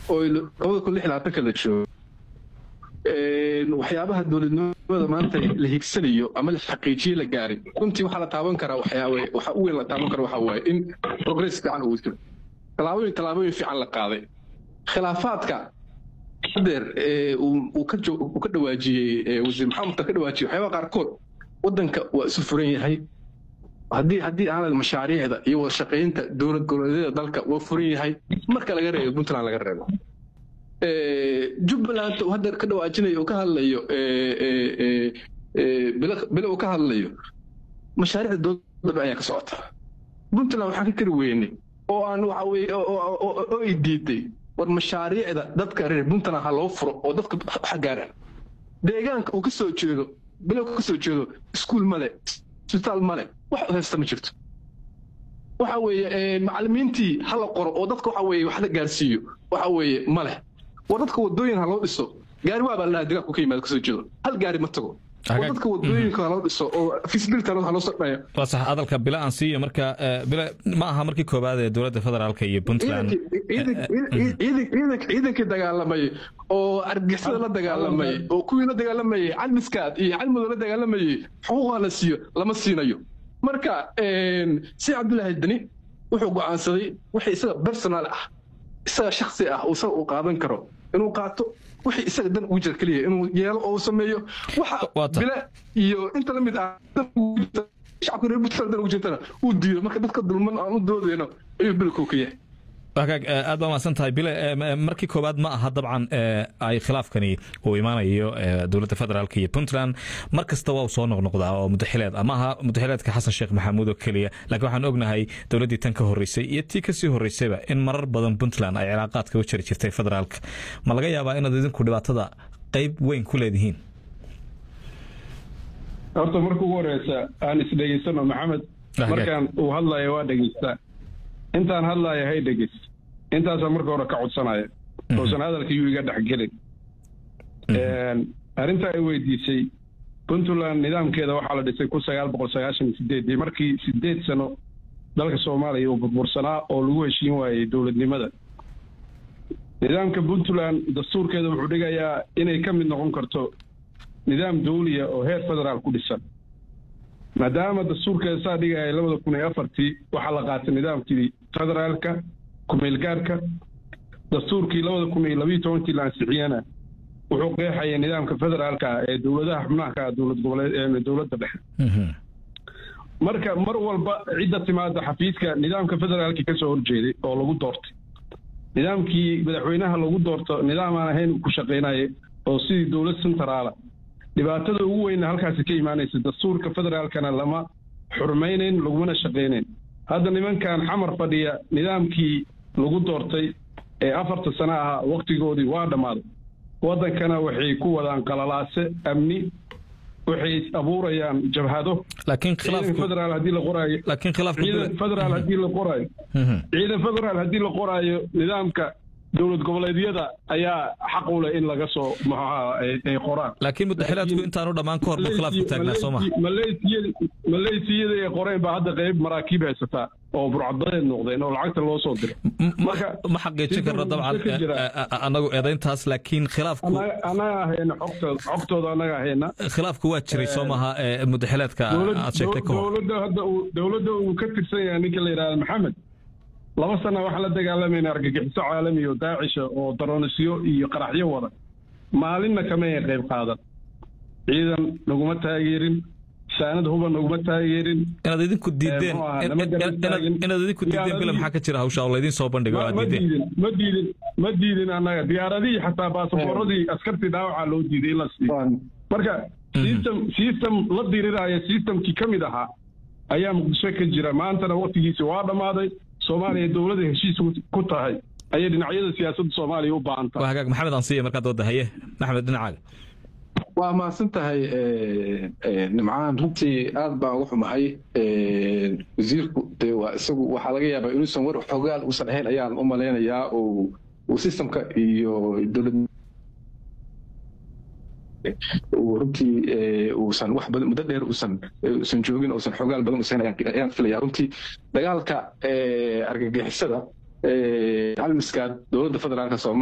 oo labada kun lix labaatanka la joogo waxyaabaha dowladnimada maanta la higsanayo ama la xaqiijiye la gaaray runtii waxaa la taaban karaa waxyaawe waxa u weyn la taaban karo waxaa waaye in progress fiican uu jiro tallaabooyin tallaabooyin fiican la qaaday khilaafaadka hadeer uu ka uu ka dhawaajiyey wasiir maxamed ka dhawaajiyey waxyaabaha qaarkood waddanka waa isu furan yahay haddii haddii aanad mashaariicda iyo wada shaqaynta dowlad goboleedyada dalka waa furan yahay marka laga reebo puntland laga reebo jubbaland uu hadda ka dhawaajinayo uu ka hadlayo bile uu ka hadlayo mashaariicda dowladda ayaa ka socota puntland waxaan ka kari weynay oo aan waxa weye oo ay diiday war mashaariicda dadka reer puntland ha loo furo oo dadka waxa gaara deegaanka uu ka soo jeedo bile ka soo jeedo iskuul male isbitaal male wax haysta ma jirto waxa weeye macallimiintii ha la qoro oo dadka waxa weeye wax la gaarsiiyo waxa weeye ma leh war dadka wadooyin ha loo dhiso gaari waa baa la dhahaa deegaanku ka yimaado kasoo jeedo hal gaari ma tago oo dadka wadooyinka haloo dhiso oo feasibility ha loo sordhaya waa sax hadalka bila aan siiyo marka bila ma aha markii koobaad ee dowladda federaalka iyo puntland ciidankii dagaalamay oo argixisada la dagaalamay oo kuwii la dagaalamayay calmiskaad iyo calmudug la dagaalamayay xuquuqa la siiyo lama siinayo marka si cabdullaahi dani wuxuu go'aansaday wixii isaga personal ah isaga shaksi ah oo isaga uu qaadan karo inuu qaato wixii isaga dan ugu jira keliya inuu yeelo oo sameeyo waxa bile iyo inta la mid ah shacabka reer puntland dan ugu jirtana uu diido marka dadka dulman aan u doodayno ayuu bilkow ka yahay hagaag aad baa mahadsan tahay bile markii koowaad ma aha dabcan ay khilaafkani uu imaanayo dowladda federaalk iyo puntland mar kasta waa uu soo noqnoqdaa oo mudaxileed ama aha mudaxileedka xasan sheekh maxamuud oo keliya laakiin waxaan ognahay dowladdii tan ka horreysay iyo tii kasii horreysayba in marar badan puntland ay cilaaqaadka u jiri jirtay federaalka ma laga yaabaa inaad idinku dhibaatada qayb weyn ku leedihiin horta marka ugu horeysa aan isdhegeysano maxamed markaan uu hadlayo waa dhegeystaa intaan hadlaaya hay dhegeys intaasaa marka hore ka codsanaya uusan hadalka yuu iga dhexgelin arrintaa ay weydiisay puntland nidaamkeeda waxaa la dhisay kun sagaal boqol sagaashan iyo sideedii markii sideed sano dalka soomaaliya uu burbursanaa oo lagu heshiin waayey dowladnimada nidaamka puntland dastuurkeeda wuxuu dhigayaa inay ka mid noqon karto nidaam dawliya oo heer federaal ku dhisan maadaama dastuurkeeda saa dhigaya labada kun iyo afartii waxaa la qaatay nidaamkii federaalka kumeelgaarka dastuurkii labada kun iyo labiyo tobankii la ansixiyana wuxuu qeexaya nidaamka federaalka ee dowladaha xubnaha dowlad goboleed dowladda dhexe marka mar walba cidda timaada xafiiska nidaamka federaalka ka soo horjeeday oo lagu doortay nidaamkii madaxweynaha lagu doorto nidaam aan ahayn ku shaqaynaya oo sidii dowlad centraala dhibaatada ugu weyna halkaasi ka imaanaysa dastuurka federaalkana lama xurmaynayn lagumana shaqaynayn hadda nimankan xamar fadhiya nidaamkii lagu doortay ee afarta sano ahaa wakhtigoodii waa dhammaaday waddankana waxay ku wadaan qalalaase amni waxay abuurayaan jabhado laakiin khilaafku federaal haddii la qoraayo laakiin khilaafku ciidan federaal haddii la qoraayo ciidan federaal haddii la qoraayo nidaamka dowlad goboleedyada ayaa xaq u leh in laga soo maxaha ay qoraan laakiin mudaxilaadku intaanu dhammaan ka hor buu khilaafku taagnaa soo maha maleysiyada ay qoreen baa hadda qayb maraakiib haysataa oo burcadadeed noqdeen oo lacagta loo soo diray ma xaqiijin karno dabcan anagu eedayntaas laakiin khilaafku anaga ahayna xogtooda xogtooda anaga ahayna khilaafku waa jiray soo maha mudaxilaadka aad sheegtay ka hor dowladda hadda uu dowladda uu ka tirsan yahay ninka la yidhahda maxamed laba sana waxaan la dagaalamayna argagixiso caalami oo daacisha oo daroonisyo iyo qaraxyo wada maalinna kama ay qayb qaadan ciidan naguma taageerin saanad huba naguma taageerin inaad idinku diideen inaad idinku diideen bila maxaa ka jira hawsha oo laydin soo bandhigo aad ma diideen diidin ma diidin ma diidin annaga diyaaradihii xataa baasaboorradii askartii dhaawacaa loo diiday in la siiyo marka system system la diriraayo systemkii ka mid ahaa ayaa muqdisho ka jira maantana waktigiisi waa dhammaaday soomaaliya dowladda heshiis ku tahay ayay dhinacyada siyaasadda soomaaliya u baahan tahay waa hagaag maxamed aan siiya markaad wadda haye maxamed dhinacaaga waa mahadsan tahay nimcaan runtii aad baan uga xumahay wasiirku dee waa isagu waxaa laga yaabaa inuusan war xogaal uusan ahayn ayaan u malaynayaa oo uu systemka iyo dowlad runtii uusan wax badan muddo dheer uusan uusan joogin uusan xogaal badan uusan ayaan filaya runtii dagaalka argagixisada calmiskaad dowladda federaalka soomaaliya